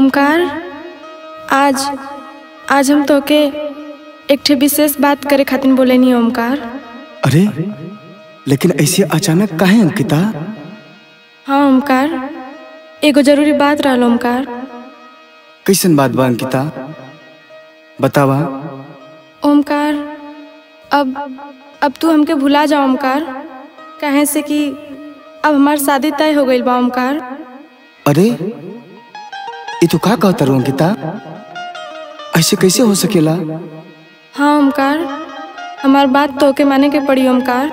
ओमकार आज आज हम तोके एक ठे विशेष बात करे खातिर बोले नहीं ओमकार अरे लेकिन ऐसे अचानक काहे अंकिता हाँ ओमकार एगो जरूरी बात रहल ओमकार कैसन बात बा अंकिता बतावा ओमकार अब अब तू हमके भुला जा ओमकार कहे से कि अब हमार शादी तय हो गईल बा ओमकार अरे ये तो का कहता रू अंकिता ऐसे कैसे हो सकेला हाँ ओमकार हमार बात तोके माने के पड़ी ओमकार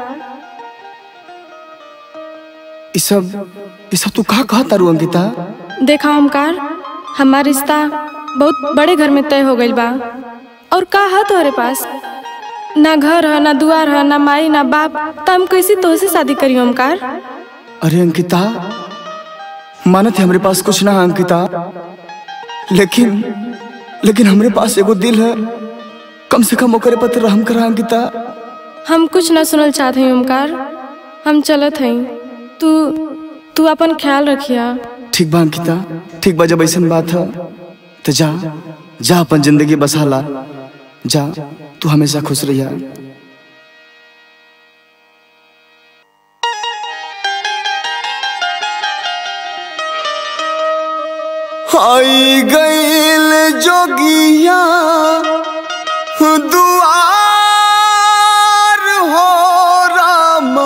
ये सब ये सब तू का कहता रू अंकिता देखा ओमकार हमार रिश्ता बहुत बड़े घर में तय हो गईल बा और का है तोहरे पास ना घर है ना दुआर है ना माई ना बाप त हम कैसे तोहसे शादी करी ओमकार अरे अंकिता मानत है हमरे पास कुछ ना है अंकिता लेकिन लेकिन हमरे पास एगो दिल है कम से कम ओकरे पर रहम करा अंकिता हम कुछ ना सुनल चाहत हई ओमकार हम चलत हई तू तू अपन ख्याल रखिया ठीक बा अंकिता ठीक बा जब ऐसन बात है तो जा जा अपन जिंदगी बसा ला जा तू हमेशा खुश रहिया आई गईल जोगिया दुआर हो रामा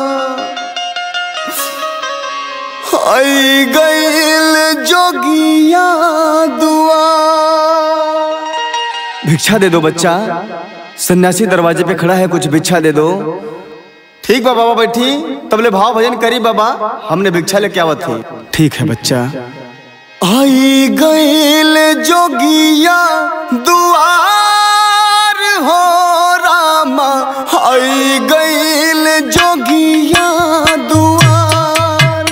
आई गईल जोगिया दुआर भिक्षा दे दो बच्चा सन्यासी दरवाजे पे खड़ा है कुछ भिक्षा दे दो ठीक बा बाबा बैठी तबले भाव भजन करी बाबा हमने भिक्षा लेके आवत थी ठीक है बच्चा आई गईल जोगिया दुआर हो रामा आई गईल जोगिया दुआर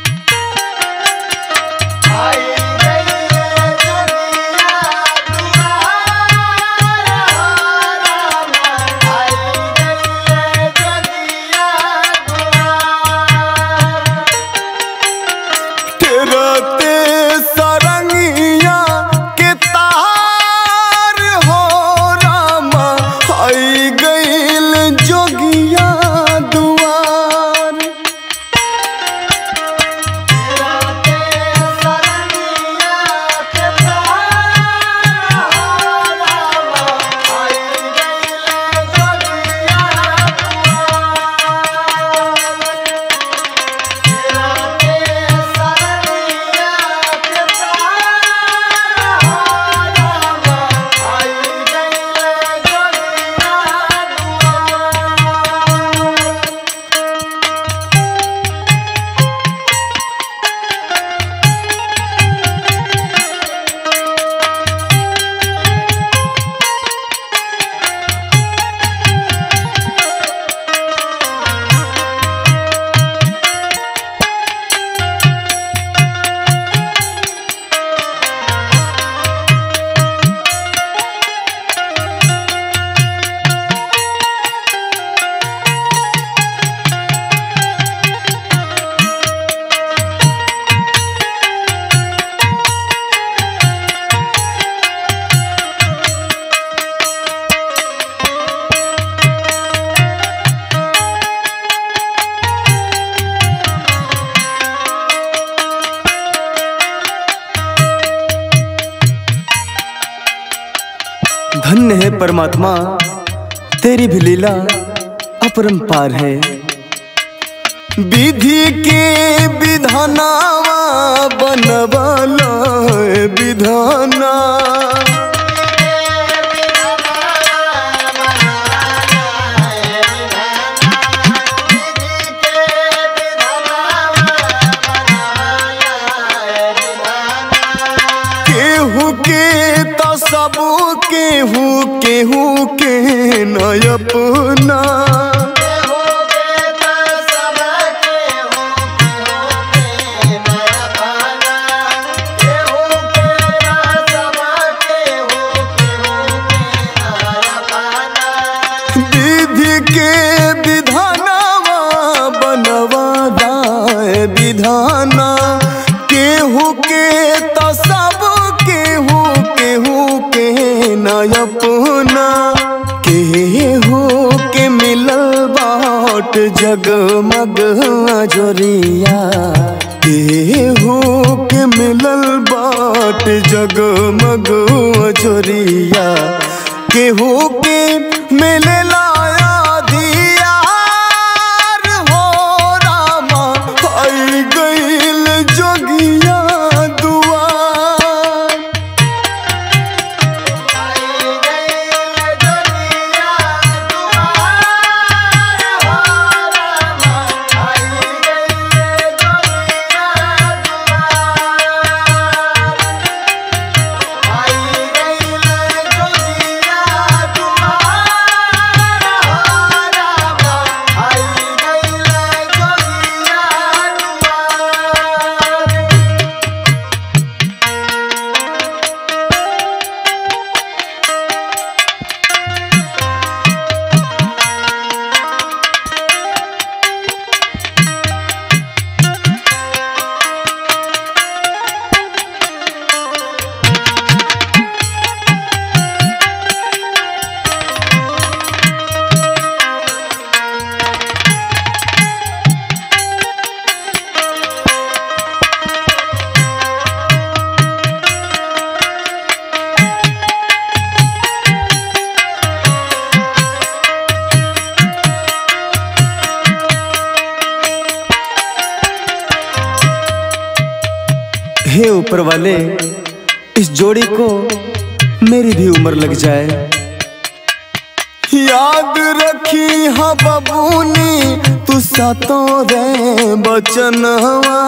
तेरते सरंगिया के तार हो रामा आई गईल जोगिया दुआर धन्य है परमात्मा तेरी भी लीला अपरंपार है विधि के विधानावा बनवाला है विधाना केहू के तो सब केहू केहू के न अपना विधि के विधानावा बनवा दाए विधाना केहू के तो सब केहू के मिलल बाट जगमग जोरिया केहू के मिलल बाट जगमग जोरिया केहू के मिलला दियार हो रामा आई गईल जोगिया दुआर हे ऊपर वाले इस जोड़ी को मेरी भी उम्र लग जाए याद रखी हा बबूनी तू सातों रे बचनवा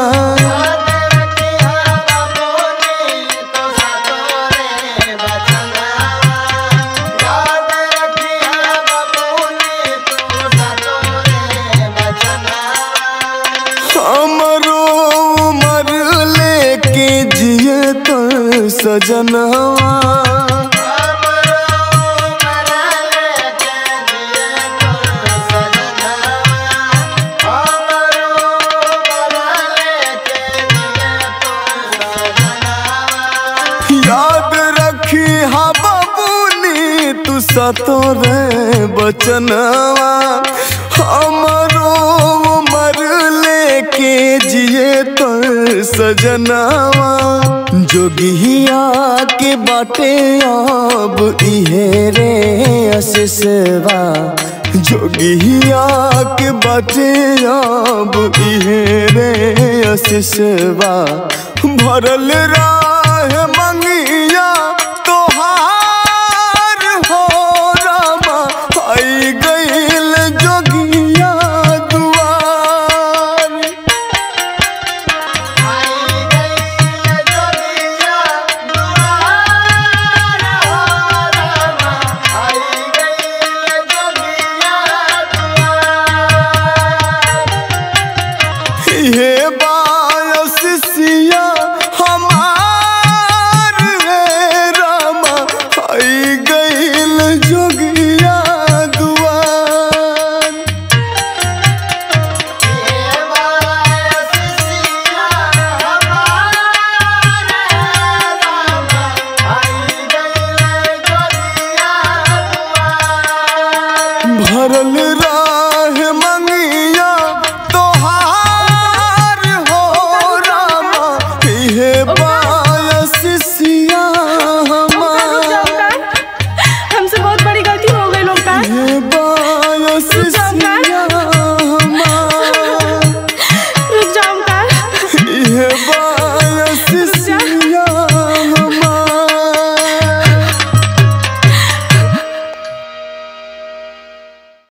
हमरो उम्र लेके जिए तो सजनवा याद रखी हा बबूनी तू सतो रे बचनवा हमरो उम्र लेके जिए तो सजनवा जोगिया के बाटे अब इहे रे असिसवा जोगिया के बाटे अब इहे रे असिसवा भरल राह